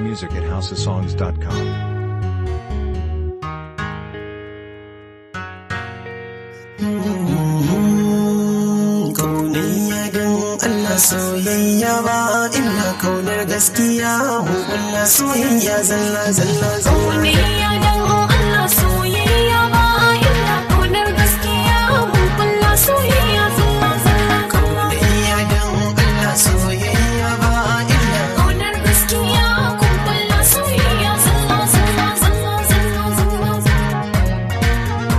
music at houseofsongs.com. Kaunayya don Allah soyayya ba illa kaunar gaskiya hukulla soyayya zalla zalla zalla Soyayya dan Allah soyayya ba illa kaunar gaskiya mun kulla soyayya zalla zalla Kaunayya don Allah soyayya ba illa kaunar gaskiya kun kulla soyayya zalla zalla zalla zalla zalla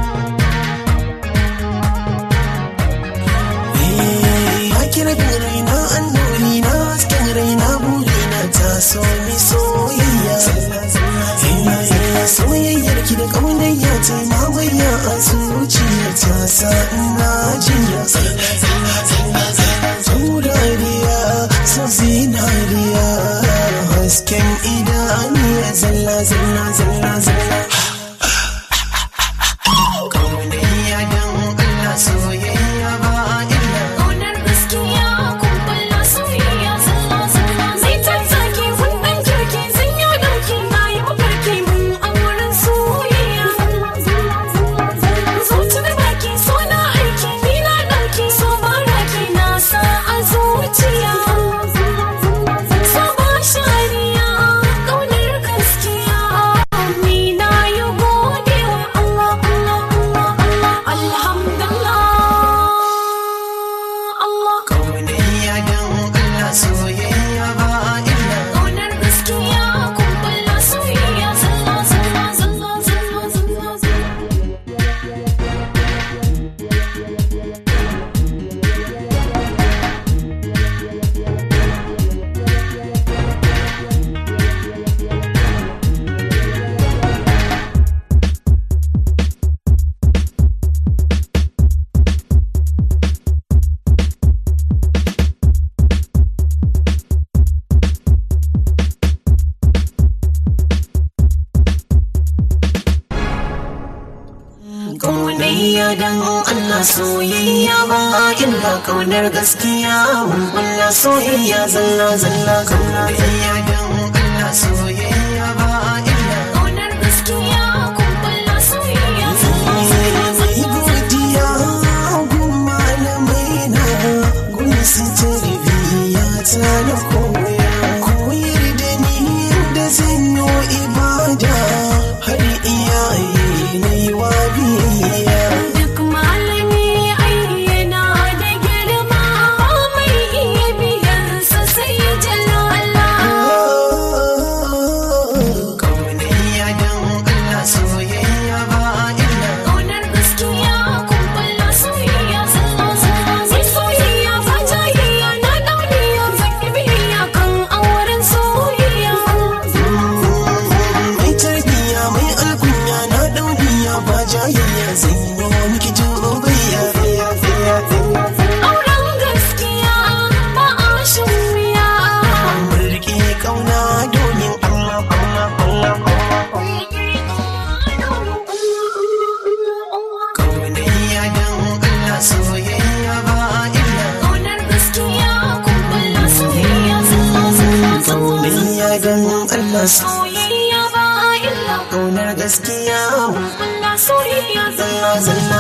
Ya kira bin raina annuri na hasken raina burina ta so mi soyayya Soyayyar ki da kaunayya ta mawaya a zuciya ta sa ina jinya Taurariya so zinariya hasken idaniya zalla zalla zalla zalla Kaunayya don Allah soyayya ba illa kaunar gaskiya kun kulla soyayya zalla zalla zai tattaki wannan kirki zan yi dauki na yi mafarki mun auren soyayya zuci da baki so na aiki ni na dauki so baraki na sa a zuciya sabon shariya kaunar gaskiya ni na yi godewa Allah Allah Allah Allah alhamdulillah Allah Kaunayya don Allah soyayya ba illa Kaunar gaskiya kun kulla soyayya zalla zalla zalla zalla zalla zalla Kaunayya don Allah soyayya ba illa kaunar gaskiya mun kulla soyayya zalla zalla Kaunayya don Allah soyayya ba illa Kaunar gaskiya kun kulla soyayya zalla zalla Mai zalla godiya gun malamai na gun su tarbiyya ta na koya koyar da ni yadda zan yi ibada har iyaye na yi wa biyayya Duk malami ayyana da girma mai iya biyansa sai jalla Allah Kaunayya don Allah soyayya ba illa Kaunar gaskiya kun kulla soyayya zalla zalla sai soyayya ba jayayya na dauniya zaki biyayya kan auren soyayya mai tarbiyya mai alkunya na dauniya ba jayayya zan yi wa miki jubayya auren gaskiya ba a shan wuya mulki kauna domin Allah Allah Allah Kaunayya don Allah soyayya ba illa Kaunar gaskiya kun kulla soyayya zalla zalla zalla Kaunayya don Allah soyayya ba illa kaunar gaskiya kulla soyayya zalla zalla zalla